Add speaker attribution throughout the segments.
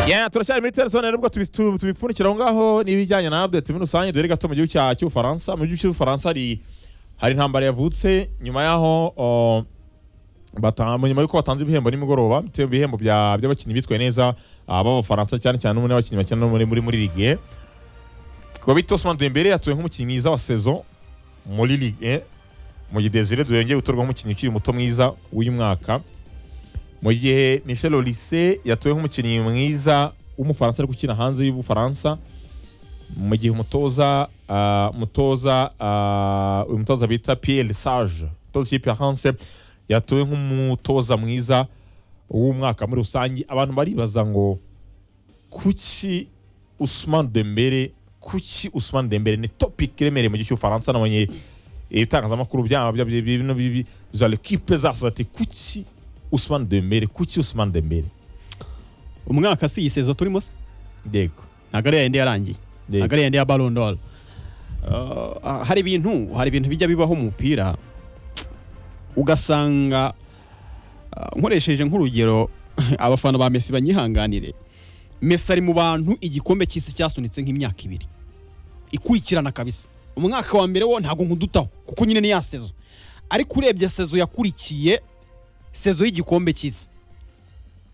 Speaker 1: Yeah, turacyari muri Telson nubwo tubi- tu- tubipfunikira aho ngaho n'ibijyanye na update muri rusange dore gato mu gihugu cya- cy'ubufaransa mu gihugu cy'ubufaransa hari hari intambara yavutse nyuma yaho oh, bata- mu nyuma yuko batanze ibihembo nimugoroba bitewe ibihembo bya- by'abakinnyi bitwaye neza ah, b'abafaransa cyane cyane n'umwe n'abakinnyi bakina no muri muri muri ligue kuba bita Ousmane Dembele yatowe nk'umukinnyi mwiza wa saison muri ligue mu gihe Desire Duyongeye gutorwa nk'umukinnyi ukiri muto mwiza w'uyu mwaka mu gihe Michel Olise yatowe nk'umukinnyi mwiza w'umufaransa ariko ukina hanze y'ubufaransa mu gihe umutoza ah, umutoza ah, uyu mutoza bita Pierre Sage umutoza ikipe ya Hanse yatowe nk'umutoza mwiza w'umwaka muri rusange abantu baribaza ngo kuki Ousmane Dembele kuki Ousmane Dembele ni topic iremereye mu gihe cy'ubufaransa nabonye ibitangazamakuru byaba bya- bya- bino bibi za l'equipe zasa ati kuki Ousmane Dembele kuki Ousmane Dembele
Speaker 2: umwaka si iyi sezo turimo se
Speaker 1: yego
Speaker 2: ntabwo ari yayindi yarangiye
Speaker 1: Yego.
Speaker 2: ntabwo ari yayindi ya Ballon d'Or Uh, hari ibintu hari ibintu bijya bibaho mu mupira ugasanga uh, nkoresheje nk'urugero abafana ba Messi banyihanganire Messi ari mu bantu igikombe cy'isi cyasunitse nk'imyaka ibiri ikurikirana kabisa umwaka wa mbere wo ntabwo nkudutaho kuko nyine ni ya sezo ariko urebye sezo yakurikiye sezo y'igikombe cy'isi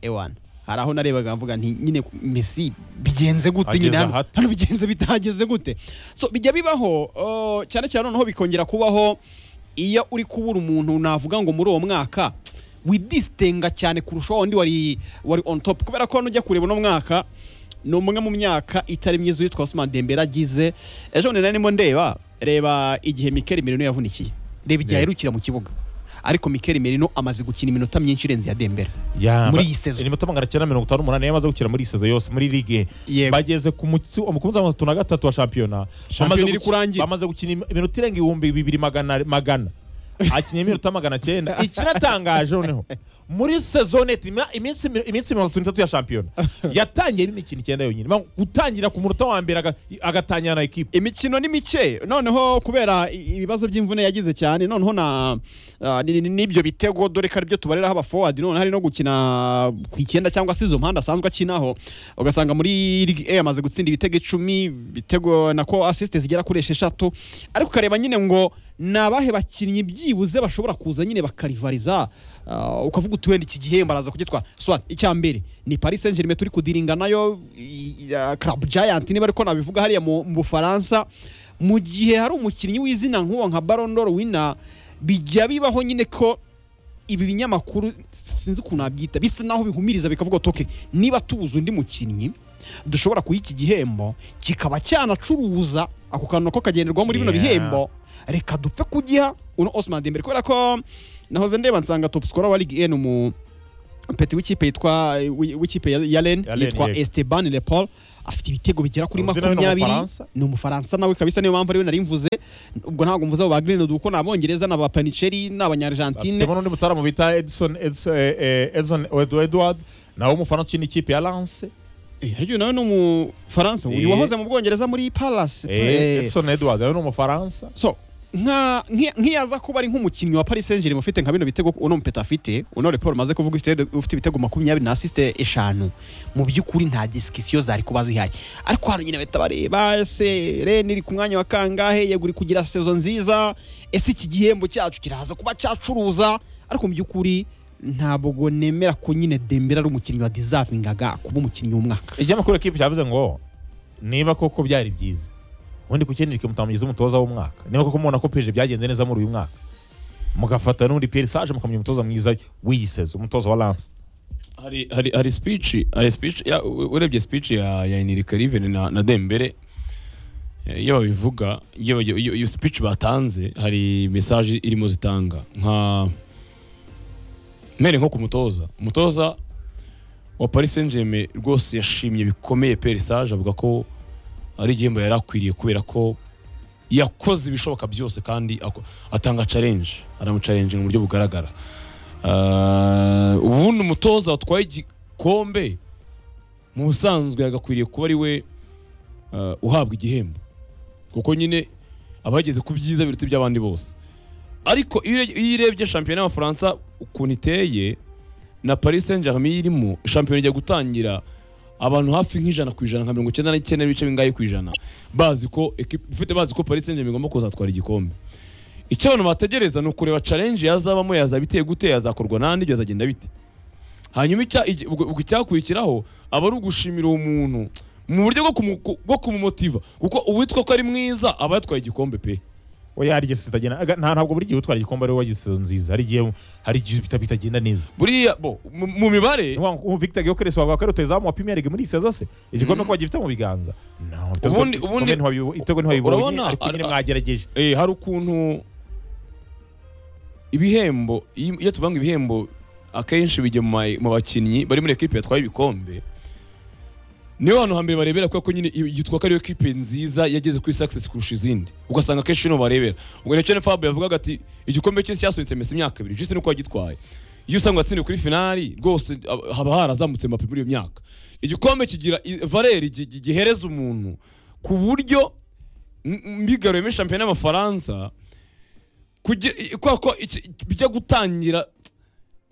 Speaker 2: ewana hari aho narebaga mvuga nti nyine Messi bigenze gute
Speaker 1: Ageze
Speaker 2: nyine hano-
Speaker 1: ahata.
Speaker 2: hano bigenze bitageze gute so bijya bibaho uh, cyane cyane noneho bikongera kubaho iyo uri kubura umuntu navuga ngo muri uwo mwaka widistenga cyane kurusha wa wundi wari wari on top kubera ko nujya kureba uno mwaka ni umwe mu myaka itari myiza witwa Ousmane Dembele agize ejo bundi nari ndimo ndeba reba igihe Mikel Merino yavunikiye reba igihe
Speaker 1: Yeah.
Speaker 2: aherukira mu kibuga ariko Mikel Merino amaze gukina iminota myinshi irenze ya Dembele
Speaker 1: Ya, ba-
Speaker 2: Muri iyi sezo.
Speaker 1: Ni muto magana cyenda mirongo itanu n'umunani yamaze gukina muri iyi sezo yose muri ligue.
Speaker 2: Yego.
Speaker 1: Bageze ku mutsi umukunzi wa gatatu na gatatu wa shampiyona.
Speaker 2: Shampiyona
Speaker 1: Bamaze
Speaker 2: iri
Speaker 1: guki-
Speaker 2: kurangira.
Speaker 1: Bamaze gukina im- iminota irenga ibihumbi bibiri magana magana. Akinnye iminota magana cyenda. Ikinatangaje noneho. Muri sezo net ima- iminsi mi- iminsi mirongo itatu n'itatu ya shampiyona. Yatangiye imikino icyenda yonyine. Bang- Gutangira ku munota wa mbere aga- agatangira na equipe.
Speaker 2: imikino ni mike noneho kubera i- ibibazo by'imvune yagize cyane noneho na ah, ni- ni- n'ibyo bitego dore ko aribyo tubareraho aba forward none hari no gukina ku icyenda cyangwa se izo mpande asanzwe akinaho ugasanga muri Ligue A amaze gutsinda ibitego icumi bitego nako assist zigera kuri esheshatu ariko ukareba nyine ngo ni abahe bakinnyi byibuze bashobora kuza nyine bakarivariza ah, ukavuga uti wenda iki gihembo araza kugitwara swat icya mbere ni Paris Saint-Germain turi kudiringa nayo i- i- ah, Club Giant niba ariko nabivuga hariya mu mu Bufaransa mu gihe hari umukinnyi w'izina nk'uwo nka Ballon d'Or winner bijya bibaho nyine ko ibi binyamakuru sinzi ukuntu nabyita bisa naho bihumiriza bikavuga ati "Okay, niba tubuze undi mukinnyi dushobora kuyiha iki gihembo kikaba cyanacuruza ako kantu nako kagenderwaho muri bino
Speaker 1: Yeah.
Speaker 2: bihembo reka dupfe kugiha uno Ousmane Dembele kubera ko nahoze ndeba nsanga top scorer wa Ligue 1 mu peti w'ikipe yitwa wi- w'ikipe ya- ya Rennes
Speaker 1: Rennes,
Speaker 2: yitwa
Speaker 1: yego.
Speaker 2: Esteban Le Paul afite ibitego bigera kuri
Speaker 1: Undi nawe ni
Speaker 2: makumyabiri
Speaker 1: Umufaransa?
Speaker 2: ni umufaransa nawe kabisa niyo mpamvu ariwe nari mvuze ubwo ntabwo mvuze abo ba Greenwood kuko ni abongereza ni abapaniceri ni abanyarijantine
Speaker 1: Temo n'undi mutaramu bita Edson Edson eh, eh, Edson Edward- Edward nawe umufaransa ukina ikipe ya Lens.
Speaker 2: Eh, harya uyu nawe ni umufaransa uyu
Speaker 1: Eh.
Speaker 2: wahoze mu bwongereza muri Palace
Speaker 1: Eh,
Speaker 2: Eh,
Speaker 1: Edson Edward nawe ni umufaransa.
Speaker 2: so nka- nki- nkiyaza kuba ari nk'umukinnyi wa Paris Saint-Germain ufite nka bino bitego uno mupeta afite uno report maze kuvuga ufite ufite ibitego makumyabiri na asiste eshanu mu by'ukuri nta disikisiyo zari kuba zihaye ariko hano nyine bahita bareba ese Ren iri ku mwanya wa kangahe yegura kugira sezo nziza ese iki gihembo cyacu kiraza kuba cyacuruza ariko mu by'ukuri ntabwo nemera ko nyine Dembele ari umukinnyi wa deservingaga kuba umukinnyi w'umwaka
Speaker 1: Ikinyamakuru ekipe cyavuze ngo niba koko byari byiza ubundi kukenera mutamugize umutoza w'umwaka niba koko mubona ko peje byagenze neza muri uyu mwaka mugafata n'undi Pierre Sage mukamenya umutoza mwiza w'iyi sezo umutoza wa Lens
Speaker 3: hari hari hari speech hari speech ya- u- urebye speech ya ya Enrique Rivera na, na Dembele eh, iyo babivuga iyo bagiye- iyo iyo speech batanze hari message irimo zitanga nka mere nko ku mutoza umutoza wa Paris Saint-Germain rwose yashimye bikomeye Pierre Sage avuga ko ari igihembo yari akwiriye kubera ko yakoze ibishoboka byose kandi ako- atanga challenge aramuchallenge mu buryo bugaragara Ah, ubundi umutoza watwaye igikombe mu busanzwe yagakwiriye kuba ari we ah, uhabwa igihembo kuko nyine aba yageze ku byiza biruta iby'abandi bose ariko iyo ure- iyo urebye shampiyona y'abafaransa ukuntu iteye na paris saint germain irimo shampiyona ijya gutangira abantu hafi nk'ijana ku ijana nka mirongo icyenda n'icyenda n'ibice bingahe ku ijana bazi ko ekipe ifite bazi ko Paris Saint-Germain igomba kuzatwara igikombe icyo abantu bategereza ni ukureba challenge yazabamo yazaba iteye gute yazakorwa n'andi ibyo azagenda bite hanyuma icya- igi- ubwo- ubwo icyakurikiraho aba ari ugushimira uwo muntu mu buryo bwo kumu- bwo kumumotiva kuko uwitwa ko ari mwiza aba yatwaye igikombe pe
Speaker 1: oya hari igihe zitagenda aga- nta ntabwo buri gihe utwara igikombe ari wowe wagize season nziza hari igihe hari igihe bita- bitagenda neza
Speaker 3: buriya bo mu mu mibare
Speaker 1: Ni wa- uwo Victor Gyökeres wavuga ko ari rutahizamu wa Premier League muri iyi saison zose igikombe ko bagifite mu biganza No, ibitego-
Speaker 3: Ubundi- ubundi-
Speaker 1: igikombe ntiwabibo- ibitego ntiwabibonye
Speaker 3: urabona,
Speaker 1: ariko nyine
Speaker 3: ari-
Speaker 1: mwagerageje
Speaker 3: eh, hari ukuntu ibihembo iyo iyo tuvuga ngo ibihembo akenshi bijya mu ma- mu bakinnyi bari muri ekipe yatwaye ibikombe niyo hantu hambere barebera kubera ko nyine yitwa ko ariyo ekipe nziza yageze kuri success kurusha izindi ugasanga akenshi niho barebera ubwo nicyo na Fabio yavugaga ati igikombe cye cyasunitse Messi imyaka ibiri juste nuko yagitwaye iyo usanga atsindiwe kuri finali rwose ab- haba harazamutse Mbappe muri iyo myaka igikombe kigira i- valeri gi- gi- gihereza umuntu ku buryo m- mbigaruye muri shampiyona y'amafaransa kugira i- kwa ko iki- bijya gutangira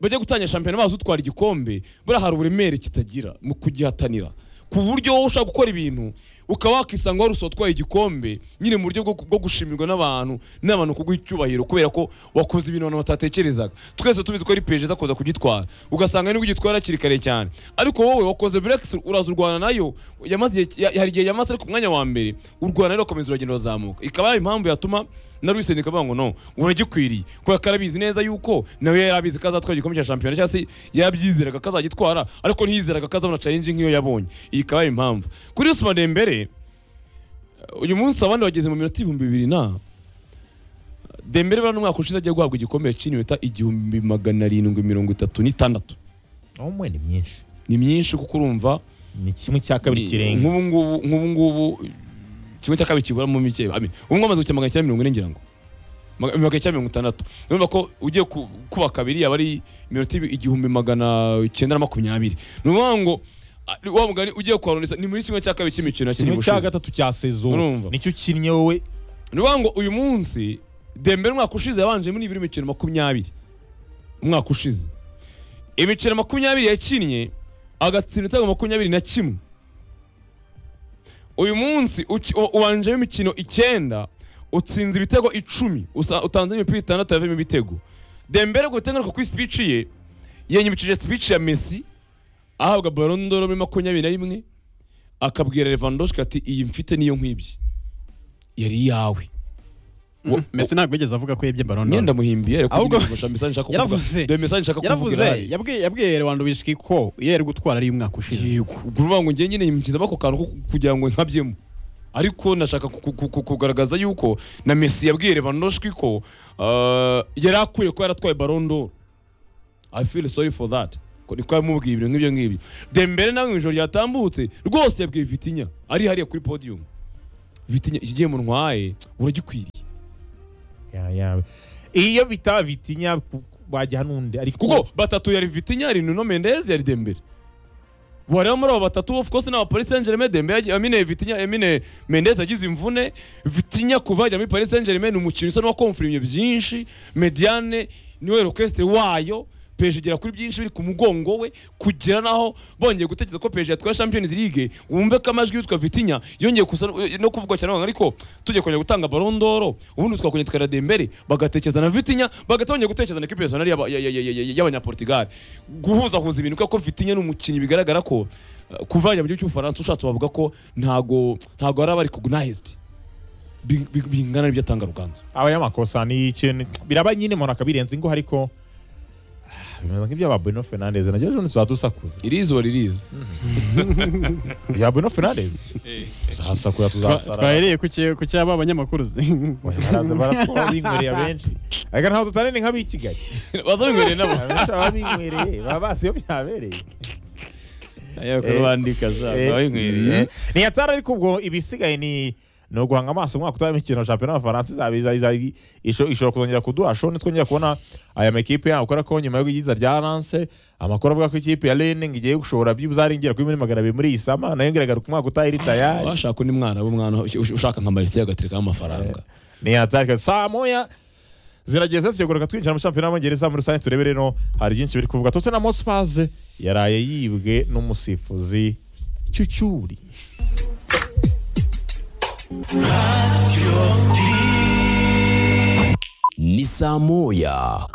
Speaker 3: bajya gutangira shampiyona bazi utwara igikombe buriya hari uburemere kitagira mu kugihatanira ku buryo wowe ushaka gukora ibintu ukaba wakisanga wari utwaye igikombe nyine mu buryo bwo bwo gushimirwa n'abantu n'abantu kuguha icyubahiro kubera ko wakoze ibintu abantu batatekerezaga twese tubizi ko ari peje iza kuza kugitwara ugasanga nibwo ugitwara hakiri kare cyane ariko wowe wakoze breakthrough uraza urwana nayo yamaze igihe- ya- hari igihe yamaze ari ku mwanya wa mbere urwana nayo ukomeza uragenda urazamuka ikaba yaba impamvu yatuma na Luis Enrique avuga ngo no uragikwiriye kubera ko arabizi neza yuko nawe yari abizi ko azatwara igikombe cya shampiyona cyangwa se yabyizeraga ko azagitwara ariko ntiyizeraga ko azabona challenge nk'iyo yabonye iyi ikaba ari impamvu kuri Ousmane Dembele uyu munsi abandi bageze mu minota ibihumbi bibiri na Dembele bari umwaka ushize agiye guhabwa igikombe cy'iminota igihumbi magana arindwi mirongo itatu n'itandatu
Speaker 1: umwe ni myinshi
Speaker 3: ni myinshi kuko urumva
Speaker 1: ni kimwe cya kabiri kirenga
Speaker 3: nk'ubu ngubu nk'ubu ngubu kimwe cya kabiri kigura mu mike amin ubu ngubu amaze gukina magana cyenda mirongo ine ngira ngo Maga- magana cyenda mirongo itandatu urumva ko ugiye ku- kuba kabiri yaba ari iminota ibi- igihumbi magana icyenda na makumyabiri ni ukuvuga ngo a- wa mugani ugiye kuharondesa ni muri kimwe cya kabiri cy'imikino yakinnye
Speaker 1: kimwe cya
Speaker 3: ubushize
Speaker 1: gatatu cya sezo
Speaker 3: Urumva.
Speaker 1: nicyo ukinnye wowe
Speaker 3: ni ukuvuga ngo uyu munsi dembele umwaka ushize yabanje muri ibiri mikino makumyabiri umwaka ushize imikino makumyabiri yakinnye agatsinda ibitego makumyabiri na kimwe uyu munsi uki- u- ubanjemo imikino icyenda utsinze ibitego icumi usa- utanze imipira itandatu yavuyemo ibitego dembele ku bitego ariko kuri speech ye yanyibukije speech ya messi ahabwa Ballon d'Or muri makumyabiri na rimwe akabwira Lewandowski ati iyi mfite niyo nkwibye yari iyawe
Speaker 2: Mm, Messi ntabwo yigeze avuga ko yibye Ballon d'Or
Speaker 3: myenda muhimbiye ariko
Speaker 2: Ahubwo-
Speaker 3: nyine gusa message nshaka kuvuga
Speaker 2: Yaravuze.
Speaker 3: dore message nshaka kuvuga
Speaker 2: yaravuze
Speaker 3: irahari.
Speaker 2: yabwiye yabwiye Lewandowski ko iyo yari gutwara ari umwaka ushize
Speaker 3: yego ubwo uruvuga ngo njye nyine yimukizamo ako kantu ko kugira ngo nkabyemo ariko ndashaka ku- ku- ku- kugaragaza yuko na Messi yabwiye Lewandowski ko ah, yari akwiye ko yaratwaye Ballon d'Or I feel sorry for that ko niko yamubwiye ibintu nk'ibyo ngibyo Dembele nawe mu ijoro ryatambutse rwose yabwiye Vitinha ari hariya kuri podium Vitinha iki gihembo ntwaye uragikwiriye
Speaker 1: Ya, ya. iyo bita bitinya wajya n'undi ariko
Speaker 3: kuko batatu yari Vitinha yari Nuno Mendes yari Dembele wareba muri abo batatu of course n'aba Paris Saint-Germain Dembele yagiye- Amine Vitinha Amine Mendes yagize imvune Vitinha kuva yajya muri Paris Saint-Germain ni umukino usa n'uwakomfirimye byinshi Mediane niwe request wayo Peje igera kuri byinshi biri ku mugongo we kugera naho bongeye gutekereza ko Peje yatwara Champions League wumve ko amajwi yitwa Vitinha yongeye kusa no kuvugwa cyane abantu, ariko tujye kongera gutanga Ballon d'Or ubundi twakongera tukara Dembele bagatekereza na Vitinha bagahita bongera gutekereza na equipe nationale y'aba- ya- ya- ya- ya- ya- y'abanyaportugal guhuzahuza ibintu kuko Vitinha ni umukinnyi bigaragara ko uh, kuva yajya mu gihugu cy'ubufaransa ushatse wavuga ko ntago ntago yari aba ari recognized Bi- bi- bingana n'ibyo atanga ruganzu
Speaker 1: aba yamakosa ni ikintu biraba nyine umuntu akabirenza ingo ariko ah, bimeze nk'ibyaba Bruno Fernandes nabyo ejo ntituzaba dusakuza
Speaker 3: irizi wari irizi
Speaker 1: ibya Bruno Fernandes tuzasakuza tuzasara
Speaker 2: twahereye ku cye- ku cyaba abanyamakuru
Speaker 1: Oya, baraza baratwara binywereye abenshi ariko ntabwo dutanane nk'ab'i Kigali
Speaker 3: bazabingoreye nabo
Speaker 1: abenshi baba binywereye baba basi iyo byabereye
Speaker 3: ayakora bandika za
Speaker 1: Eh,
Speaker 3: babingoreye
Speaker 1: eh. ni yatara ariko ubwo ibisigaye ni ni uguhanga amaso umwaka utaha imikino ya shampiyona y'abafaransa izaba iza- iza- iza- isho- ishobora kuzongera kuduhasho nitwongera kubona aya makipe yabo kubera ko nyuma y'igiza rya lance amakuru avuga ko ikipe ya rene ngo igiye gushobora byibuze ari ingera kuri miliyoni magana abiri muri iyi sama nayo ngeraga ku mwaka utaha iri tayari
Speaker 3: washaka undi mwana w'umwana ush- ushaka nka marisiya agaterekaho amafaranga
Speaker 1: ni yatara saa moya zirageze tukigoruka twinjira mu shampiyona y'abongereza muri rusange turebe rero hari byinshi biri kuvuga tottenham hotspurs yaraye yibwe n'umusifuzi cyucyuri
Speaker 4: ni saa moya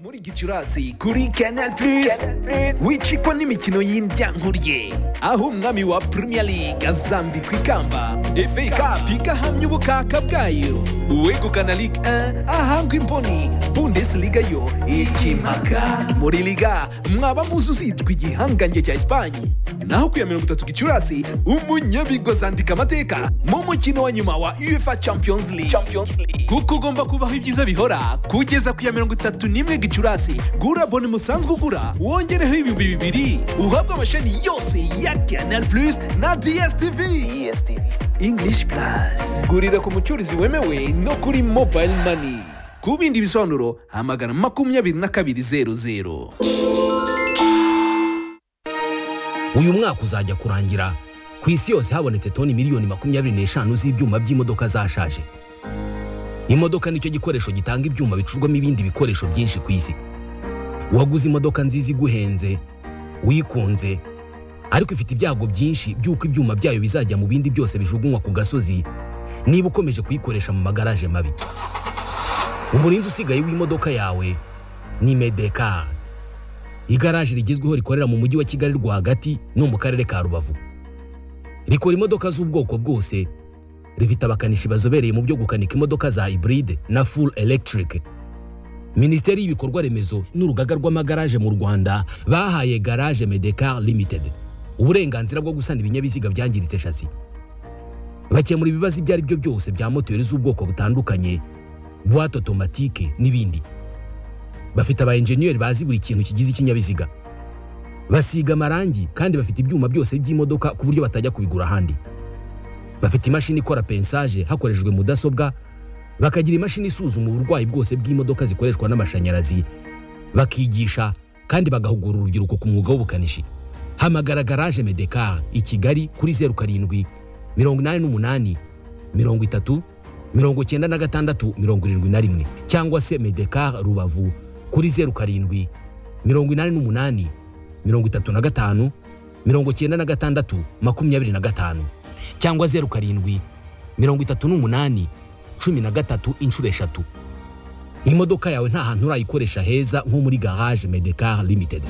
Speaker 5: muri gicurasi kuri canal plus wicikwa n'imikino y'indyankuriye aho umwami wa premier league azambikwa ikamba fa cup igahamya ubukaka bwayo uwegukana ligue 1 ahangwa imboni bundesliga yo ikimpaka muri liga mwaba muzi uzitwa igihangange cya esipanye naho ku ya mirongo itatu gicurasi umunyabigozi andika amateka mu mukino wa nyuma wa uefa champions league kuko ugomba kubaho ibyiza bihora kugeza ku ya mirongo itatu n'imwe gicurasi gura boni musanzwe ugura wongereho ibihumbi bibiri uhabwe amashami yose ya canal plus na dstv english plus gurira ku mucurizi wemewe no kuri mobile money ku bindi bisobanuro hamagana makumyabiri na kabiri zeru zeru
Speaker 4: uyu mwaka uzajya kurangira ku isi yose habonetse toni miliyoni makumyabiri n'eshanu z'ibyuma by'imodoka zashaje imodoka nicyo gikoresho gitanga ibyuma bicurwamo ibindi bikoresho byinshi ku isi waguze imodoka nziza iguhenze wikunze ariko ifite ibyago byinshi by'uko ibyuma byayo bizajya mu bindi byose bijugunywa ku gasozi niba ukomeje kuyikoresha mu magaraje mabi umurinzi usigaye w'imodoka yawe ni medekari igaraje rigezweho rikorera mu mujyi wa kigali rwagati no mu karere ka rubavu rikora imodoka z'ubwoko bwose rifite abakanishi bazobereye mu byo gukanika imodoka za iburide na full electric minisiteri y'ibikorwa remezo n'urugaga rw'amagaraje mu rwanda bahaye garage medecar limited uburenganzira bwo gusana ibinyabiziga byangiritse shasi bakemura ibibazo ibyo ari byo byose bya moteri z'ubwoko butandukanye buwate otomatike n'ibindi bafite aba enjeniyeri bazi buri kintu kigize ikinyabiziga basiga amarangi kandi bafite ibyuma byose by'imodoka ku buryo batajya kubigura ahandi bafite imashini ikora pensaje hakoreshejwe mudasobwa bakagira imashini isuzuma uburwayi bwose bw'imodoka zikoreshwa n'amashanyarazi bakigisha kandi bagahugura urubyiruko ku mwuga w'ubukanishi hamagara garaje medekar i kigali kuri zeru karindwi mirongo inani n'umunani mirongo itatu mirongo icyenda na gatandatu mirongo irindwi na rimwe cyangwa se medekar rubavu kuri zeru karindwi mirongo inani n'umunani mirongo itatu na gatanu mirongo icyenda na gatandatu makumyabiri na gatanu cyangwa zeru karindwi mirongo itatu n'umunani cumi na gatatu inshuro eshatu imodoka yawe nta hantu urayikoresha heza nko muri garage medekar limited